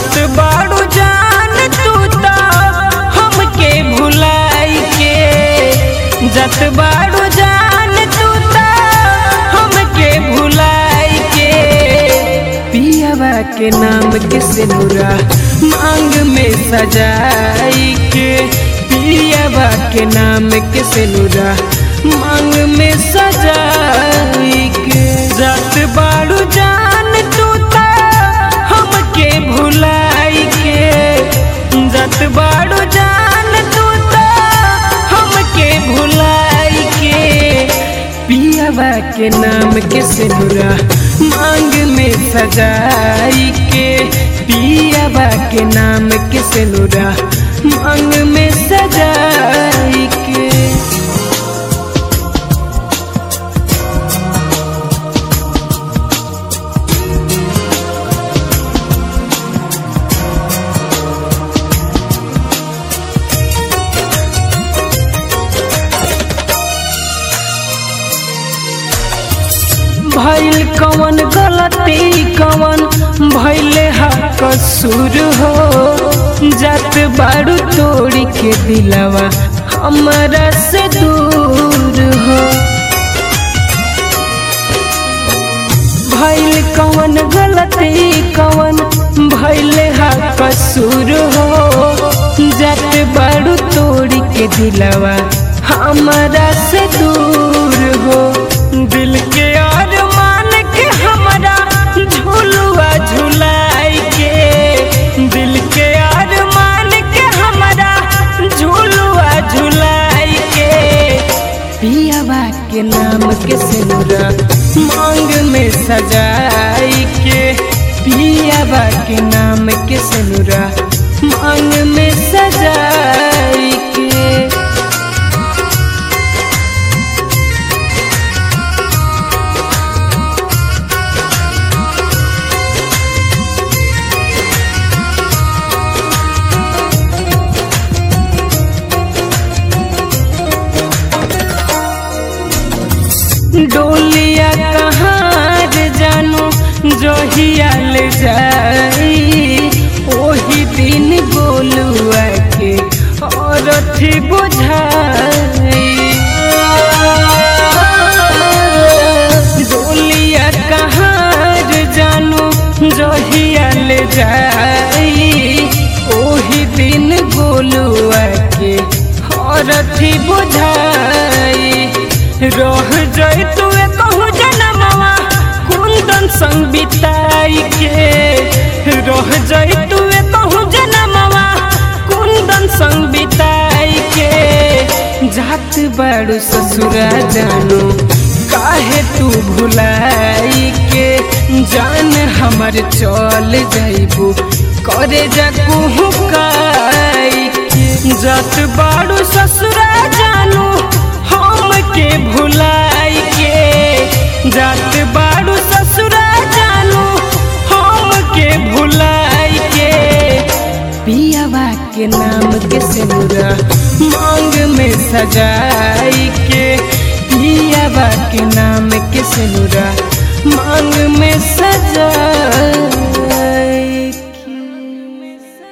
जात बाड़ू जान तू तो हमके भुलाई के जात बाड़ू जान तू तो हमके भुलाई के पियावा के नाम के सिनुरा मांग में सजाई के पियावा के नाम के सिनुरा मांग में सजाई के जात बाड़ू जान तू तो हमके भुलाई के जात बाड़ू जान तू तो हमके भुलाई के पियावा के नाम के सिनुरा मांग में सजाई के पियावा के नाम के सिनुरा मांग में सजाई के भइल कवन गलती कवन भइले हा कसूर हो जात बाड़ू तोड़ी के दिलवा हमरा से दूर हो भइल कवन गलती कवन भइले हा कसूर हो जात बाड़ू तोड़ी के दिलवा हमरा से दूर हो दिल के अरमान के हमरा झुलुआ झुलाई के दिल के अरमान के हमरा झुलुआ झुलाई के पियावा के नाम के सिनुरा मांग में सजाई के पियावा के नाम के सिनुरा मांग में सजाई के डोलिया कहाँ रे जानू जोहिया ले जाई ओही दिन गोलुआ के और थी बुझाई डोलिया कहाँ रे जानू जोहिया ले जाई ओही दिन गोलुआ के और थी बुझाई रह जाई तू कहूँ जनमवा कुंदन संग बिताई के रह जाई तू कहूँ जनमवा कुंदन संग बिताई के जात बड़ू ससुरा जानो काहे तू भुलाई के जान हमर चल जाइबू करे जाकू हुकाई के जात बाड़ू ससुरा जानू हम के भुलाई के जात बाड़ू ससुरा जानू हम के भुलाई के पियावा के नाम के सिनुरा मांग में सजाई के पियावा के नाम के सिनुरा मांग में सजाई